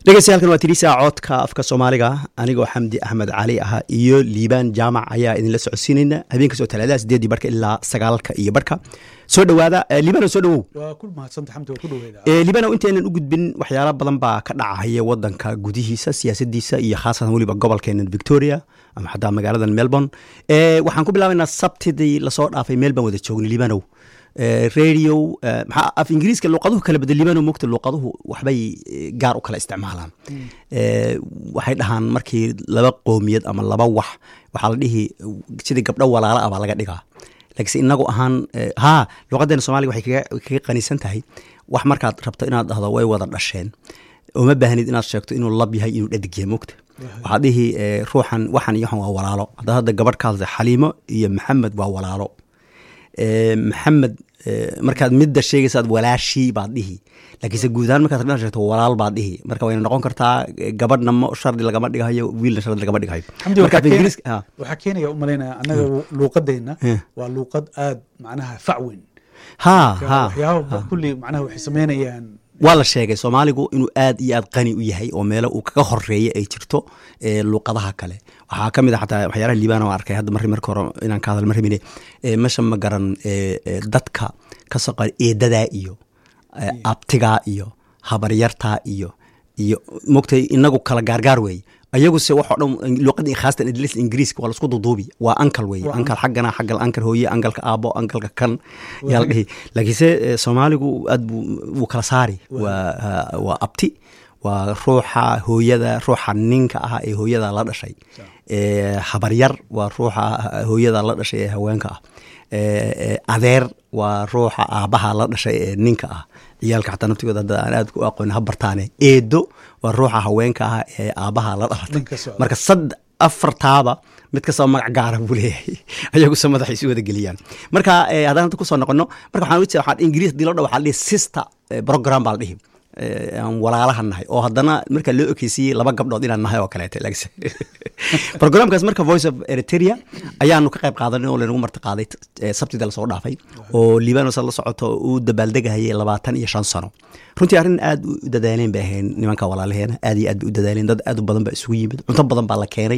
dhegeystayaaalkan waa tiriisa codka afka soomaaliga anigoo xamdi axmed cali ah iyo liibaan jaamac ayaa idinla socodsiinayna habeenkaasoo talaadaha sideedii barka ilaa sagaalka iyo barka soo dhowaada liibano soo dhowow waa ku mahadsanta xamdi waa ku dhoweyda liibano intaynan u gudbin waxyaala badan baa ka dhacaya wadanka gudihiisa siyaasadiisa iyo khaasatan weliba gobolkeena victoria ama xataa magaaladan melbourne waxaan ku bilaabaynaa sabtidii lasoo dhaafay meel baan wada joognay liibanow radio maxaa af ingiriiska luuqaduhu kala bedel liibano mogta luuqaduhu waxbay gaar u kala isticmaalaan waxay dhahaan markii laba qoomiyad ama laba wax waxaa la dhihi sidii gabdho walaala ah baa laga dhigaa laakiinse inagu ahaan ha luuqadeena soomaliga waxay kaga qanisan tahay wax markaad rabto inaad dhahdo way wada dhasheen uma baahnid inaad sheegto inuu lab yahay inuu dhadig yahay mogta waxaad dhihi ruuxan waxan iyo waxan waa walaalo hadda hadda gabadh ka hadlay xaliimo iyo maxamed waa walaalo maxamed markaad midda sheegaysaad walaashii baad dhihi laakiinse guud ahaan markaad rabin sheegto walaal baad dhihi marka wayna noqon kartaa gabadhna ma shardi lagama dhigayo wiilna shardi lagama dhigayo waxaa keenaya u malaynaya annaga luuqadeenna waa luuqad aad macnaha facweyn ha ha waxyaaba kulli macnaha waxay sameynayaan waa la sheegay soomaaligu inuu aad iyo aad qani u yahay oo meelo uu kaga horeeya ay jirto luuqadaha kale waxaa ka mid a xataa waxyaalaha liibana waan arkay hadda marri marka hore inaan ka hadal ma rabine mesha ma garan dadka ka soo qar eedadaa iyo abtigaa iyo habaryartaa iyo iyo mogtay inagu kala gaargaar weeye ayaguse waxoo dhan luuqada khaasatan idlis ingiriiska waa laisku duduubi waa ankal weye ankal xaggana xaggal ankal hooye ankalka aabo ankalka kan yaa la dhihi laakiinse soomaaligu aad buu wuu kala saari waa waa abti waa ruuxa hooyada ruuxa ninka ah ee hooyada la dhashay habaryar waa ruuxa hooyada la dhashay ee haweenka ah adeer waa ruuxa aabaha la dhashay ee ninka ah ciyaalka xataa naftigooda hadda aan aad u aqoon ha bartaane eedo waa ruuxa haweenka ah ee aabaha la dhalatay marka sad afartaaba mid kastaba magac gaara buu leeyahay ayaguse madaxa isu wada geliyaan marka haddaan hadda kusoo noqono marka waxaan ujeeda waxaan ingiriis dii loo dha waxaa la dhihi sister program baa la dhihi aan walaalaha nahay oo haddana marka loo ekeysiiyey laba gabdhood inaan nahay oo kaleete programkaas marka voice of eritrea ayaanu ka qayb qaadanay oo laynagu marti qaaday sabtida lasoo dhaafay oo libanos la socoto uu dabaaldegahayay labaatan iyo shan sano runtii arrin aad u dadaaleen bay ahayn nimanka walaalaheena aad iyo aad bay u dadaaleen dad aad u badan baa isugu yimid cunto badan baa la keenay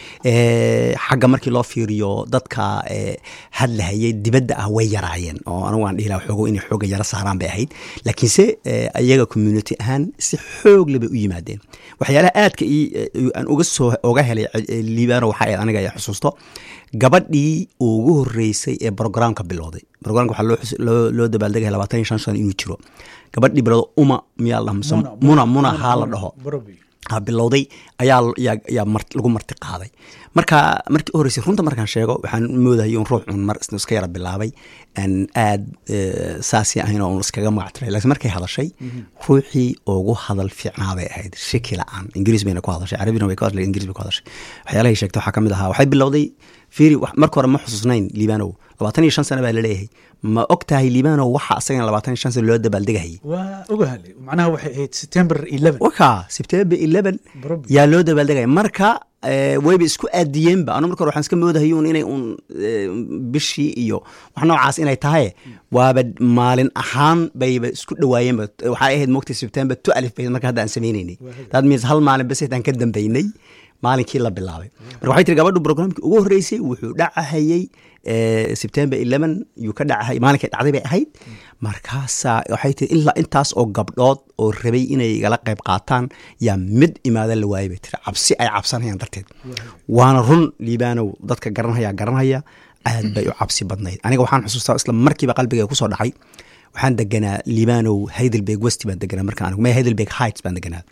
xagga markii loo fiiriyo dadka hadlahayay dibadda ah way yaraayeen oo anigu aan dhihi laha xoogo inay xooga yaro saaraan bay ahayd laakiinse ayaga community ahaan si xoogle bay u yimaadeen waxyaalaha aadka aan uga soo oga helay liibano waxaa ahayd aniga ayaa xusuusto gabadhii ugu horeysay ee brograamka bilowday brograamka waxaa loo dabaaldegaya labaatan iyo shan sano inuu jiro gabadhii bilowda uma miyaa la mise muna muna haa la dhaho bilowday ayaa yaa lagu marti qaaday marka markii u horeysay runta markaan sheego waxaan moodayay un ruux un mar iska yara bilaabay aan aad saasi ahayn oo un iskaga magactiray laakiin markay hadashay ruuxii ugu hadal fiicnaabay ahayd shaki la-aan ingiriis bayna ku hadashay carabina way ku hadlay ingiriis bay ku hadashay waxyaalahay sheegtay waxaa ka mid ahaa waxay bilowday fiiri marka hore ma xusuusnayn liibanow labaatan iyo shan sano baa laleeyahay ma og tahay liibanow waxa asagana labaatan iyo shan sano loo dabaaldegahayay waa ogahale macnaha waxay ahayd september eleven waka september eleven yaa loo dabaaldegaya marka wayba isku aadiyeenba anu marka hore waxaan iska moodahay un inay un bishii iyo wax noocaas inay tahay waaba maalin ahaan bayba isku dhawaayeenba waxay ahayd mogtay september two alif bay marka hadda aan sameynaynay that means hal maalin bas aan ka dambeynay maalinkii la bilaabay marka waxay tiri gabadhu programkii ugu horreysay wuxuu dhacahayey september eleven yuu ka dhacahayay maalinkay dhacday bay ahayd markaasaa waxay tiri ilaa intaas oo gabdhood oo rabay inay igala qayb qaataan yaa mid imaada la waayay bay tiri cabsi ay cabsanayaan darteed waana run liibanow dadka garanhaya garanhaya aad bay u cabsi badnayd aniga waxaan xusuustaa isla markiiba qalbiga kusoo dhacay waxaan deganaa liibanow heidelberg westi baan deganaa markaan anigu may heidelberg heights baan deganaa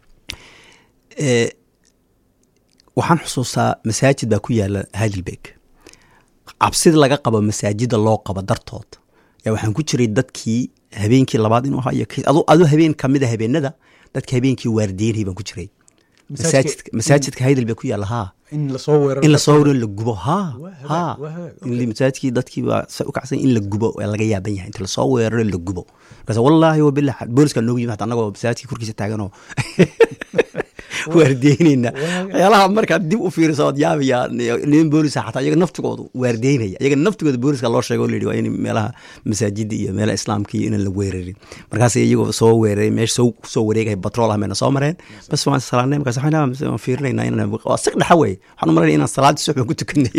waxaan xusuustaa masaajid baa ku yaala heidelberg cabsida laga qabo masaajida loo qabo dartood yaa waxaan ku jiray dadkii habeenkii labaad inuu ahaa iyo adu habeen kamida habeenada dadka habeenkii waardiyenhay baan ku jiray masaajidka heidelberg ku yaala haa in lasoo weeraro in lasoo weeraro la gubo ha ha masaajidkii dadkii baa u kacsan in la gubo waa laga yaaban yahay inta lasoo weeraro la gubo markaas wallaahi wabilah booliska noogu yimi hata annagoo masaajidkii korkiisa taaganoo waardeynayna waxyaalaha markaad dib u fiiriso ood yaabaya nin boolisa xataa iyaga naftigoodu waardeynaya iyaga naftigooda booliska loo sheego layidhi waa in meelaha masaajida iyo meelaha islaamka iyo inaan la weerarin markaas iyagoo soo weeraray meesha soo soo wareegaya batrool ah mayna soo mareen bas waan salaanay markaas waxaan fiirinayna inaan waa sig dhaxa wey waxaan u malaynaya inaan salaadii suxban ku tukanay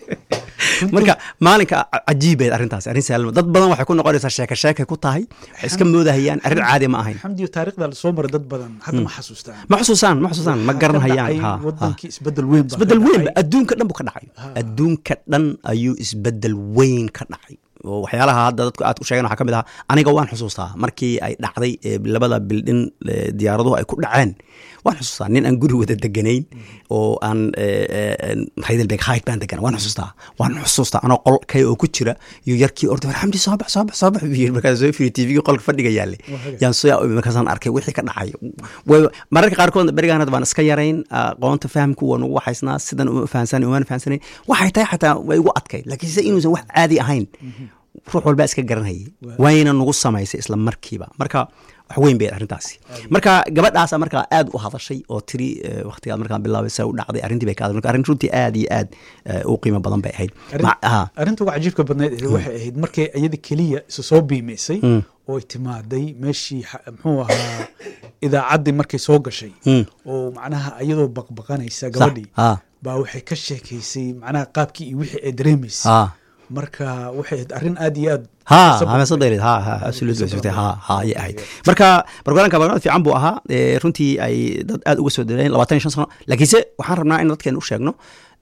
marka maalinka cajiibeed arrintaas arrin saalma dad badan waxay ku noqonaysaa sheeka sheekay ku tahay waxay iska moodahayaan arrin caadi ma ahayn xamdiyo taariikhda la soo maray dad badan hadda ma xasuustaan ma xusuusaan ma xusuusaan ma garanhayaan ha wadankii isbedel weyn baa isbedel weyn adduunka dhan buu ka dhacay adduunka dhan ayuu isbedel weyn ka dhacay oo waxyaalaha hadda dadku aad ku sheegeen waxaa ka mid ahaa aniga waan xusuustaa markii ay dhacday labada bildhin diyaaraduhu ay ku dhaceen waan xusuustaa nin aan guri wada deganayn oo aan heidelberg hait baan degana waan xusuustaa waan xusuustaa anoo qol kay oo ku jira iyo yarkii orda war xamdi soo bax soo bax soo bax buu yiri markaas soo fiiri tvgii qolka fadhiga yaalle yaan soo markaasaan arkay wixii ka dhacay mararka qaarkood berigaan hadda waan iska yarayn aqoonta fahamku waa nagu waxaysnaa sidan uma fahansanay umana fahansanayn waxay tahay xataa way igu adkay laakiin se inuusan wax caadi ahayn ruux walbaa iska garanhayay wayna nagu samaysay isla markiiba marka wax weyn bay arrintaasi marka gabadhaasa markaa aad u hadashay oo tiri waktigaad markaan bilaabay sa u dhacday arrintii bay ka hadashay marka arrin runtii aad iyo aad u qiimo badan bay ahayd arrinta uga cajiibka badnayd waxay ahayd markay iyada keliya isu soo biimaysay oo ay timaaday meeshii muxuu ahaa idaacaddii markay soo gashay oo macnaha iyadoo baqbaqanaysa gabadhii baa waxay ka sheekaysay macnaha qaabkii iyo wixii ay dareemaysay marka waxay ahayd arrin aad iyo aad ha hameesadayleed ha ha absolutely sugtay ha ha ayay ahayd marka barnaamijka barnaamij fiican buu ahaa runtii ay dad aad uga soo daleen labaatan iyo shan sano laakiinse waxaan rabnaa in dadkeena u sheegno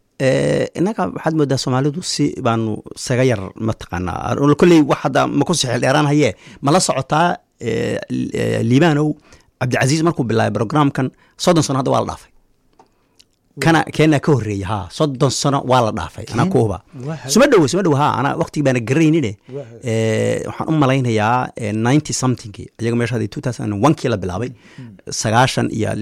innaga waxaad moodaa soomaalidu si baanu saga yar mataqaanaa kolley wax hadda ma ku sixil dheeraan hayee ma la socotaa liibanow cabdicasiis markuu bilaabay programkan soddon sano hadda waa la dhaafay kana keenaa ka horreeya ha soddon sano waa la dhaafay anaa kuuba suma dhowo suma dhowo ha anaa waqtigi baana garaynine waxaan u malaynayaa ninety somethingki iyaga meesha two thousand one kii la bilaabay sagaashan iyo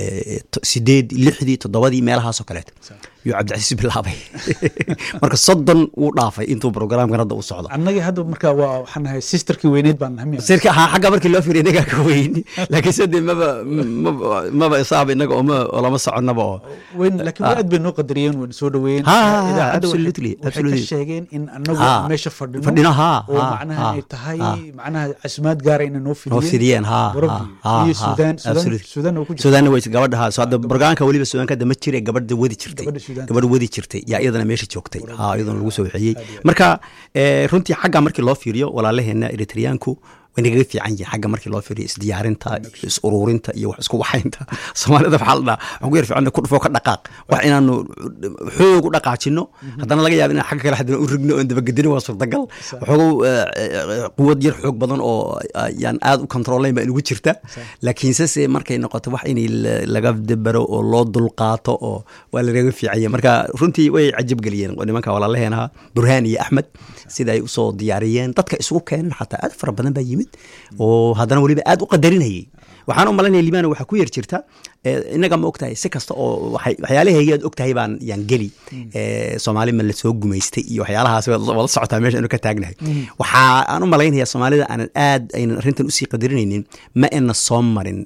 sideed lixdii toddobadii meelahaasoo kaleeto yuu cabdicasiis bilaabay marka soddon wuu dhaafay intuu programkan hadda u socdo annagii hadda marka waa waxaan nahay sisterkii weyneyd baan nahay sirka ha xagga markii loo fiiriy inagaa ka weyn laakiin se dee maba maba isaaba inaga oma olama soconaba oo weyn laakiin aad bay noo qadariyeen wayna soo dhaweeyeen absolutely waxay ka sheegeen in annagu meesha fadhino fadhino ha oo macnaha ay tahay macnaha casumaad gaara inay noo noo fidiyeen ha iyo suudaan suudaan oo ku jirta suudaanna way gabadha ha so hadda barnaamijka weliba suudaanka hadda ma jire gabadha wadi jirtay gabadh wadi jirtay yaa iyadana meesha joogtay ha iyadana lagu soo waxeeyey marka runtii xagga markii loo fiiriyo walaalaheena eritreyaanku way nagaga fiican yihin xagga markii loo fiiriyo isdiyaarinta iyo is ururinta iyo wax isku waxaynta soomaalida waxaa la dhaha waxaan ku yar fiican ku dhufoo ka dhaqaaq wax inaanu xoog u dhaqaajino haddana laga yaaba inaan xagga kale haddana u rigno oon dabagedino waa suurtagal waxoogow quwad yar xoog badan oo yaan aad u kontroolayn baa inugu jirta laakiinse se markay noqoto wax in laga dabaro oo loo dulqaato oo waa lagaga fiicanya marka runtii way cajab geliyeen nimanka walaalaheenaha burhaan iyo axmed sida ay usoo diyaariyeen dadka isugu keenan xataa aad fara badan baa yimid oo haddana weliba aad u qadarinayay waxaan u malanaya liibana waxaa ku yar jirta inaga ma ogtahay si kasta oo waxyaalahaygi aad ogtahay baan yaan geli soomaali ma lasoo gumaystay iyo waxyaalahaas wala socotaa meesha anu ka taagnahay waxaa aan u malaynaya soomaalida aanan aad aynan arrintan usii qadarinaynin ma ina soo marin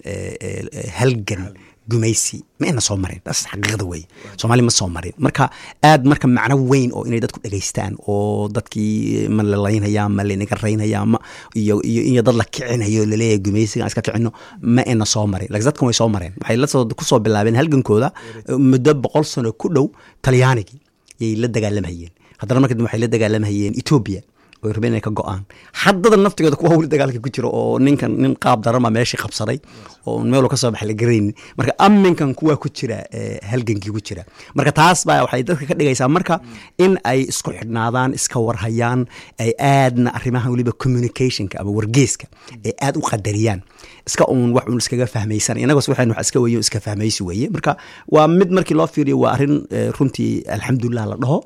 halgan gumaysi ma ina soo marin taas xaqiiqda wey soomaali ma soo marin marka aad marka macno weyn oo inay dadku dhegaystaan oo dadkii ma lalaynaya ma lanaga raynaya ma iyo iyo in dad la kicinayo laleeyahay gumaysiga aan iska kicino ma ina soo marin laakiin dadkan way soo mareen waxay lasoo kusoo bilaabeen halgankooda muddo boqol sano ku dhow talyaanigii yay la dagaalamayeen haddana marka dambe waxay la dagaalamayeen etoobiya oy rabeen inay ka go-aan haddada naftigeeda kuwa weli dagaalka ku jira oo ninkan nin qaab darama meeshii qabsaday oo meelu ka soo baxa la garaynin marka aminkan kuwa ku jira halgankii ku jira marka taas baa waxay dadka ka dhigaysaa marka in ay isku xidhnaadaan iska warhayaan ay aadna arrimaha weliba communicationka ama wargeeska ay aad u qadariyaan iska uun wax uun iskaga fahmaysan inagos waxaynu wax iska weeye iska fahmaysi weeye marka waa mid markii loo fiiriyo waa arrin runtii alxamdulilah la dhaho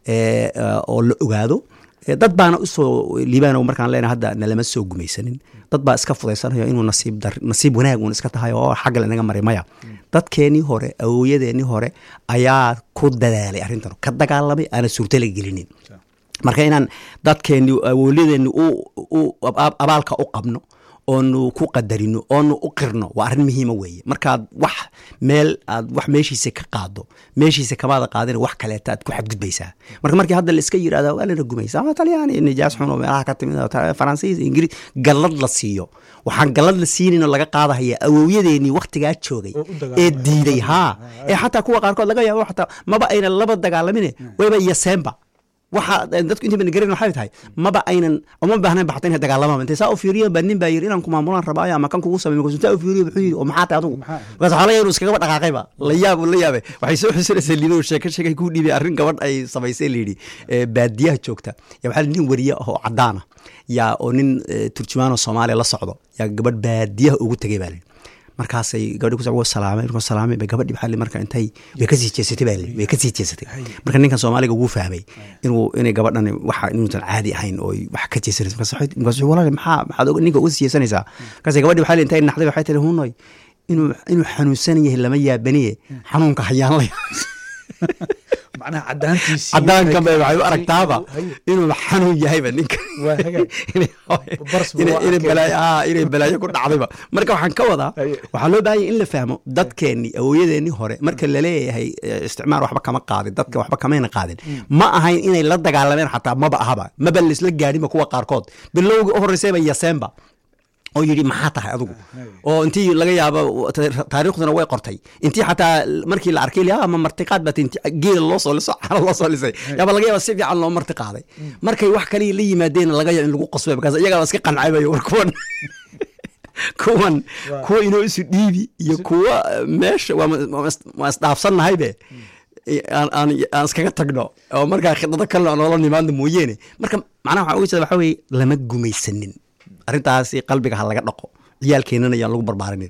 oo la ogaado dad baana usoo liibano markaan leenahay hadda nalama soo gumaysanin dad baa iska fudaysanayo inuu nasiib dar nasiib wanaag uun iska tahay oo xagga lanaga maray maya dadkeenii hore awooyadeenii hore ayaa ku dadaalay arrintan ka dagaalamay aana suurto la gelinin marka inaan dadkeenni awoolyadeenni abaalka u qabno oonu ku qadarino oonu u qirno waa arrin muhiima weeye markaad wax meel aad wax meeshiisa ka qaado meeshiisa kamaada qaadina wax kaleeta aad ku xadgudbaysaa marka markii hadda la iska yirahda waa lana gumaysa ama talyaani nijaas xun oo meelaha ka timid faransiis ingiriis gallad la siiyo waxaan gallad la siinin oo laga qaadahaya awowyadeennii waktigaa joogay ee diiday haa ee xataa kuwa qaarkood laga yaabo xataa maba ayna laba dagaalamine wayba yaseenba waxa dadku inta bana garan waxay tahay maba aynan uma baahnayn baxta inay dagaalamaan intay saa u fiiriyo baa nin baa yiri inaan ku maamulaan rabaayo ama kan kugu samay markaasuu saa u fiiriyo wuxuu yidhi oo maxaa tahay adugu markaas waxaa laga inuu iskagaba dhaqaaqayba la yaab la yaabe waxay soo xusinaysaa liido sheeko sheekay ku dhiibay arrin gabadh ay samaysay layidhi baadiyaha joogta yaa waxaa nin wariye ah oo caddaana yaa oo nin turjumaanoo soomaaliya la socdo yaa gabadh baadiyaha ugu tegay baa layidhi markaasay gabadhi ku salaamay markuu salaamay bay gabadhi maxaa marka intay way kasii jeesatay baa way kasii jeesatay marka ninkan soomaaliga wuu fahmay inuu inay gabadhan waxa inuusan caadi ahayn oo wax ka jeesanaysa markaas markaas walaal maxaa maxaad ninka uga sii jeesanaysaa markaas gabadhi waxaa intay naxday waxay tiri hunoy inuu inuu xanuunsan yahay lama yaabaniye xanuunka hayaan la cadaankan bay waxay u aragtaaba inuu xanuun yahayba ninka inay balaayo ku dhacdayba marka waxaan ka wadaa waxaa loo baahanya in la fahmo dadkeennii awooyadeennii hore marka laleeyahay isticmaar waxba kama qaadin dadka waxba kamayna qaadin ma ahayn inay la dagaalameen xataa maba ahaba maba laisla gaadhinba kuwa qaarkood bilowgii u horreysayba yaseenba oo yidhi maxaa tahay adugu oo intii laga yaabo taariikhduna way qortay intii xataa markii la arkay ama martiqaad baa geela loo soo liso cano loo soo lisay yaaba laga yaaba si fiican loo marti qaaday markay wax kaliya la yimaadeen laga yaabo in lagu qasbay markaas iyagaa iska qancaybayo war kuwan kuwan kuwa inoo isu dhiibi iyo kuwa meesha waa isdhaafsannahaybe aan iskaga tagno oo markaa khidado kalena noola nimaadno mooyeene marka macnaha waxaa uga jeeda waxaa weye lama gumaysanin arrintaasi qalbiga ha laga dhaqo ciyaalkeenana ayaan lagu barbaarin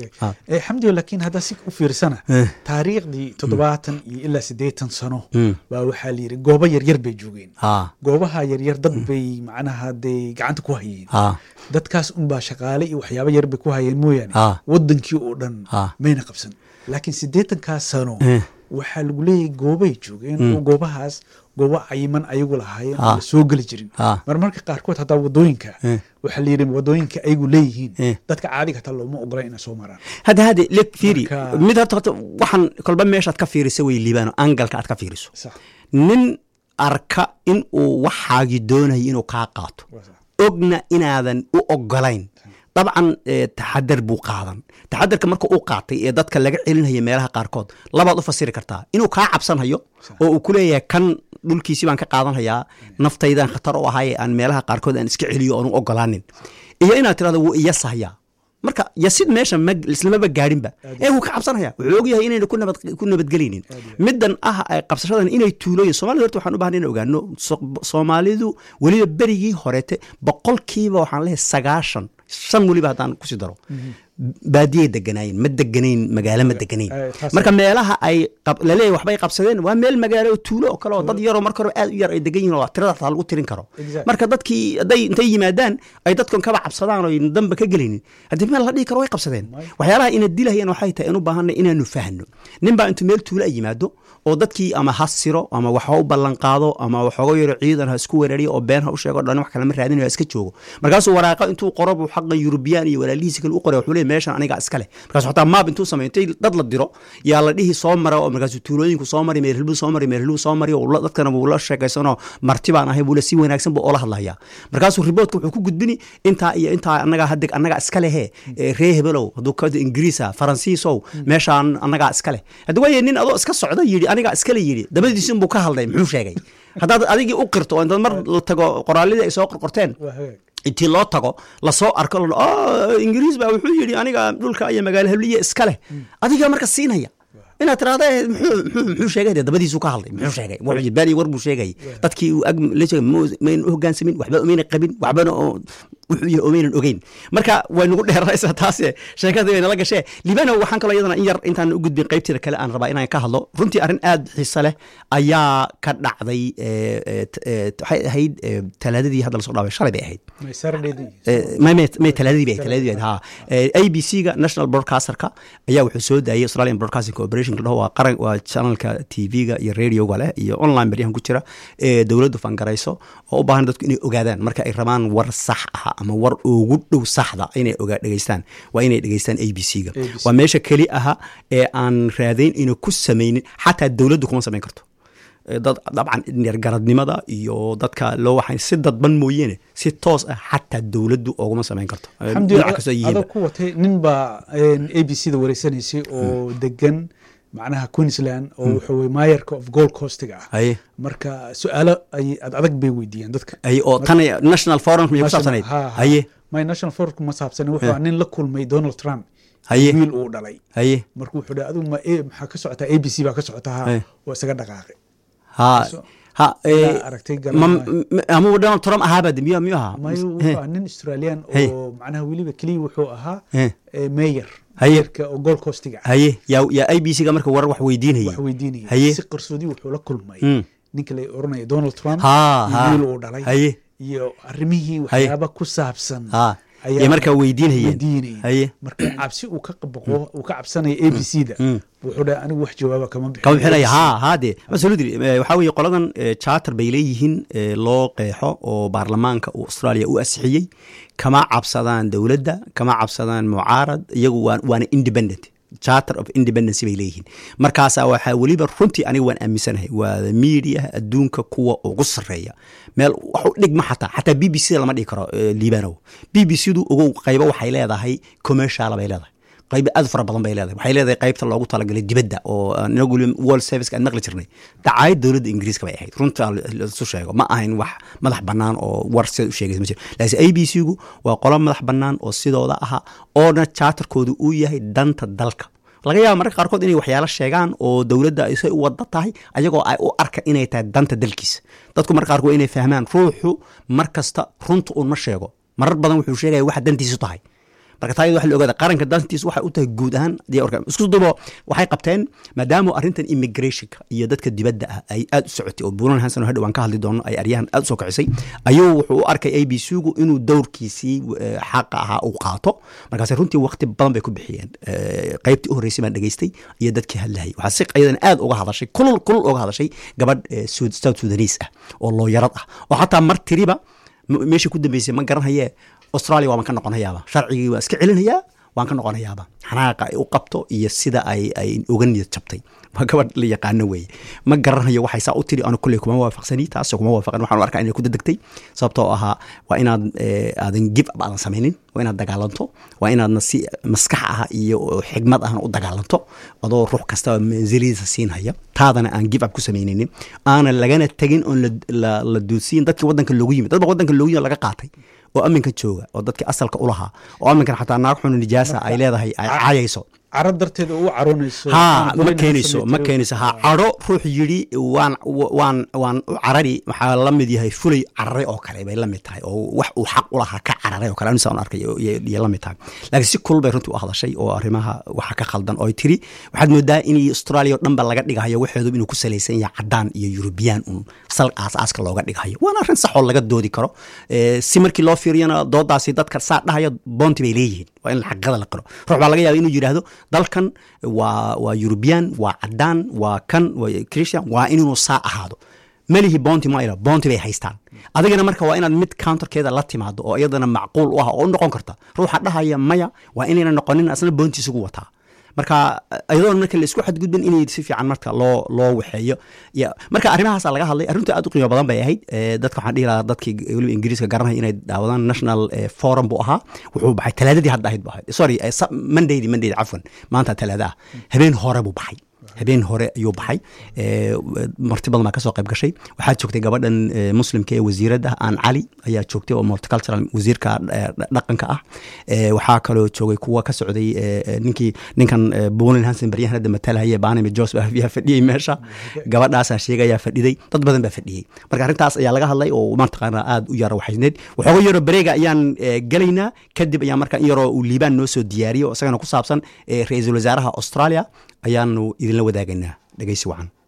xamdiyo laakiin haddaa si u fiirsana taariikhdii toddobaatan iyo ilaa siddeetan sano baa waxaa layidhi goobo yaryar bay joogeen goobaha yaryar dad bay macnaha dee gacanta ku hayeen dadkaas unbaa shaqaale iyo waxyaaba yar bay ku hayeen mooyaane waddankii oo dhan mayna qabsan laakiin siddeetankaas sano waxaa lagu leeyahay goobay joogeen oo goobahaas goobo cayiman ayagu lahaayeen oo la soo geli jirin marmarka qaarkood hataa wadooyinka waxaa layidhi wadooyinka ayagu leeyihiin dadka caadiga hataa looma ogola inay soo maraan hadda hadde le fiiri mid horta horta waxaan kolba meeshaad ka fiirisa way liibaano angalka aad ka fiiriso nin arka in uu waxaagii doonayo inuu kaa qaato ogna inaadan u ogolayn dabcan taxadar buu qaadan taxadarka marka uu qaatay ee dadka laga celinaya meelaha qaarkood labaad u fasiri kartaa inuu kaa cabsanhayo oo uu ku leeyahay kan dhulkiisii baan ka qaadanhayaa naftaydan khatar u ahay aan meelaha qaarkood aan iska celiyo oonu ogolaanin iyo inaad tirahdo wuu iyasahyaa marka yasid meesha islamaba gaadhinba ee wuu ka cabsanaya wuxuu ogyahay inayna ku nabadgelaynin middan ah qabsashadan inay tuulooyin somalida horta waxaan u bahna in ogaano soomaalidu weliba berigii horeete boqolkiiba waxaan leeyahay sagaashan shan weliba haddaan kusii daro baadiyay deganaayeen ma deganayn magaalo ma deganayn marka meelaha ay laleeyahy waxbay qabsadeen waa meel magaalo oo tuulo oo kale oo dad yaroo marka hore aad u yar ay degan yihin oo tirada hataa lagu tirin karo marka dadkii hadday intay yimaadaan ay dadkan kaba cabsadaan oo damba ka gelaynin haddii meel la dhihi karo way qabsadeen waxyaalaha ina dilahayaan waxay tahay in u baahanay inaanu fahno nin baa intuu meel tuulo ay yimaado oo dadkii ama ha siro ama wax ha u ballan qaado ama waxooga yaro ciidan ha isku weerariyo oo been ha u sheego dhan wax kalema raadinayo ha iska joogo markaasuu waraaqa intuu qoro buu xaqa yurubiyaan iyo walaalihiisi kale u qoray wuxuu leeyahy meeshan aniga iska leh markaasu xataa maab intuu sameeyo intay dad la diro yaa la dhihi soo mara oo markaasuu tuulooyinku soo mari meerhilbuu soo mari meerhilbuu soo mari oo dadkana wuu la sheekaysanoo marti baan ahay buu le si wanaagsan buu oola hadlayaa markaasuu riboodka wuxuu ku gudbini intaa iyo intaa annagaa hadeg annagaa iska lehe ree hebelow hadduu ka ingiriisa faransiisow meeshaan annagaa iska leh haddi waaye nin adoo iska socda yidhi anigaa iskale yidhi dabadiisi unbuu ka hadlay muxuu sheegay haddaad adigii u qirto oo intaad mar la tago qoraalidii ay soo qorqorteen intii loo tago lasoo arko ingiriis baa wuxuu yidhi aniga dhulka iyo magaalo habliya iska leh adigaa marka siinaya inaad tirahda muxuu sheegay dabadiisu ka hadlay muxuu sheegay wuxuu bani war buu sheegay dadkii uu ag la sheegay maynan u hoggaansamin waxba umayna qabin waxbana wuxuu yahay umaynan ogeyn marka way nagu dheeraysaa taase sheekadii way nala gashee libano waxaan kaloo iyadana in yar intaan u gudbin qaybteeda kale aan rabaa inaan ka hadlo runtii arrin aad xiise leh ayaa ka dhacday waxay ahayd talaadadii hadda lasoo dhaaway shalay bay ahayd may talaadadii bay talaadadii ha a b c ga national broadcasterka ayaa wuxuu soo daayay australian broadcasting corporation dhaho waa qaran waa channelka tv-ga iyo radioga leh iyo online baryahan ku jira ee dowladdu fangarayso oo u baahan dadku inay ogaadaan marka ay rabaan war sax ah ama war ugu dhow saxda inay ogaa dhegeystaan waa inay dhegeystaan a b c ga ABC. waa meesha keli aha ee aan raadayn ina ku samaynin xataa dowladdu kuma samayn karto Eh, dad dabcan neergaradnimada iyo dadka loo waxay si dadban mooyeene si toos ah xataa dowladdu ooguma samayn karto Eh, xamdi dhinac kastoo yihiinba. adoo ku watay nin baa a b c da wareysanaysay oo degan macnaha queensland oo wuxuu wey maayarka of gold coastiga ah haye marka su-aalo ay ad adag bay weydiiyeen dadka haye oo tan national forum miyay ku saabsanayd Ha, ha. haye my national forum ma saabsan wuxuu ahaa nin la kulmay donald trump Haye. wiil uu dhalay haye marka wuxuu dhahay adigu ma e- maxaa ka socotaa a b c baa ka socotaa ha Haye. waa isaga dhaqaaqay ha So- ha Ilaa eh, aragtay ma- garan m- ama donald trump ahaaba de miyu miyu ahaa mayo Eh, wuxuu ahaa nin australian Haye. oo macnaha weliba keliya wuxuu ahaa Eh. eh, mayor Haye. mayorka oo gold coastiga ah haye yaa yaa a b c ga marka warar wax weydiinayay wax weydiinaya haye si qarsoodi wuxuu la kulmay Mm. ninka la oranaya donald trump Ha, iyo ha. wiil uu dhalay Haye. iyo arrimihii waxyaaba ku saabsan ha ayaa iyo markaa weydiinayeen weydiinayay haye marka cabsi uu ka baqo uu ka cabsanaya a b c da wuxuu dhahay anigu wax jawaaba kama bixin kama bixinaya ha ha de absolutely Eh, waxaa weeye qoladan eh, charter bay leeyihiin eh, loo qeexo oo baarlamaanka uu australia u asixiyey kama cabsadaan dowladda kama cabsadaan mucaarad iyagu waa- waana independent charter of independence bay leeyihiin markaasa waxaa weliba runtii aniga waan aaminsanahay waa media adduunka kuwa ugu sarreeya meel wax u dhigma xataa xataa b b c da lama dhigi karo eh, liibanow b b c du ogow qaybo waxay leedahay commercial bay leedahay qayb aad u fara badan bay leedahay waxay leedahay qaybta loogu talagalay dibadda oo aan inagu weli world service aan maqli jirnay dacaayad dowladda ingiriiska bay ahayd runta laisu sheego ma ahayn wax madax bannaan oo war sida u sheegaysa ma jiro laakiin a b c gu waa qolo madax bannaan oo sidooda aha oona charterkoodu uu yahay danta dalka laga yaaba mararka qaarkood inay waxyaalo sheegaan oo dowladda ay say u wada tahay ayagoo ay u arka inay tahay danta dalkiisa dadku mararka qaarkood inay fahmaan ruuxu mar kasta runta un ma sheego marar badan wuxuu sheegaya waxa dantiisu tahay marka taa iyada waxa la ogaada qaranka dantiis waxay u tahay guud ahaan dee orka isku dubo waxay qabteen maadaama arrintan immigrationka iyo dadka dibadda ah ay aad u socotay oo buulan hansan oo hadhow aan ka hadli doono ay aryahan aad u soo kicisay ayuu wuxuu u arkay a b c gu inuu dowrkiisii eh, xaqa ahaa uu qaato markaase runtii waqti badan bay ku bixiyeen Eh, qaybtii u horreysay baan dhegaystay iyo dadkii hadlayay waxaa si ayadan aad uga hadashay kulul kulul uga hadashay gabadh eh, Sud- south sudanese ah oo looyarad ah oo xataa mar tiriba m- meesha ku dambeysay ma garanhaye australia waaban ka noqonayaaba sharcigii waa iska celinayaa waan ka noqonayaaba xanaaqa ay u qabto iyo sida ay ay uga niyad jabtay waa gabadh la yaqaano weeye ma garanhayo waxay saa u tiri anu kolley kuma waafaqsani taasoo kuma waafaqan waxaan u arkaa inay ku dadegtay sababtoo ahaa waa inaad eh, aadan give up aadan samaynin waa inaad dagaalanto waa inaadna si maskax ah iyo xigmad ahna u dagaalanto adoo ruux kastaba manzilidiisa siinhaya taadana aan give up ku samaynaynin aanan lagana tegin oon la- la la duudsiin dadkii waddanka loogu yimid dad ba waddanka loogu yimid laga qaatay oo aminka jooga oo dadkii asalka u lahaa oo aminkan xataa naag xunu nijaasa ay leedahay ay caayayso caro darteed oo u caroonayso ha Aan ma goyn keenayso haysan ma tiro. keenayso ha cadho ruux yidhi waan waan waan u carari waxaa la mid yahay fulay cararay oo kale bay la mid tahay oo wax uu xaq u lahaa ka cararay oo kale anisa aan arkay iyo- iyo iyo la mid tahay laakiin si kulul bay runtii u hadashay oo arrimaha waxa ka khaldan oo ay tiri waxaad moodaa in australia oo dhan ba laga dhigahayo waxeedu inuu ku salaysan yahay cadaan iyo eurubiyaan un sal aasaaska looga dhigahayo waana arrin sax oo laga doodi karo Eh, si markii loo fiiriyana doodaasi dadka saa dhahaya boonti bay leeyihiin waa in xaqada la qiro ruux baa laga yaaba inuu yidhaahdo dalkan waa waa eurubiyaan waa cadaan waa kan waa christian waa inuu saa ahaado melihi bounty maila bounty bay haystaan adigana marka waa inaad mid counterkeeda la timaado oo iyadana macquul u ah oo u noqon karta ruuxa dhahaya maya waa inayna noqonin asna bounty isugu wataa marka iyadoon marka la isku xadgudbin inay si fiican marka loo loo waxeeyo ya marka arrimahaasa laga hadlay arrintu aad u qiimo badan bay ahayd Eh, dadka waxaan dhihi lahaa dadkii weliba ingiriiska garanaya inay daawadaan national eh, forum buu ahaa wuxuu baxay talaadadii hadda ahayd bu ahayd sorry eh, sa- mondaydii mondaydii cafwan maanta talaada ah habeen hore buu baxay habeen hore ayuu baxay Eh, marti badan baa kasoo qayb gashay waxaa joogtay gabadhan eh, muslimka ee wasiiradda aan cali ayaa joogtay oo multicultural wasiirka eh, dhaqanka ah Eh, waxaa kaloo joogay kuwa ka socday eh, eh, ninkii ninkan eh, Bolen Hansen baryahan hadda matalahaya Banami Joseph ayaa fadhiyey meesha gabadhaasaa sheegayaa fadhiday dad badan baa fadhiyey marka arrintaas ayaa laga hadlay oo mataqaana aad u yara waxaysneed waxooga yaro bareega ayaan eh, gelaynaa kadib ayaa marka in yaroo uu liibaan noo soo diyaariyo oo isagana ku saabsan eh, ra-iisul wasaaraha Australia ayaanu idinla wadaagaynaa dhegeysi wacan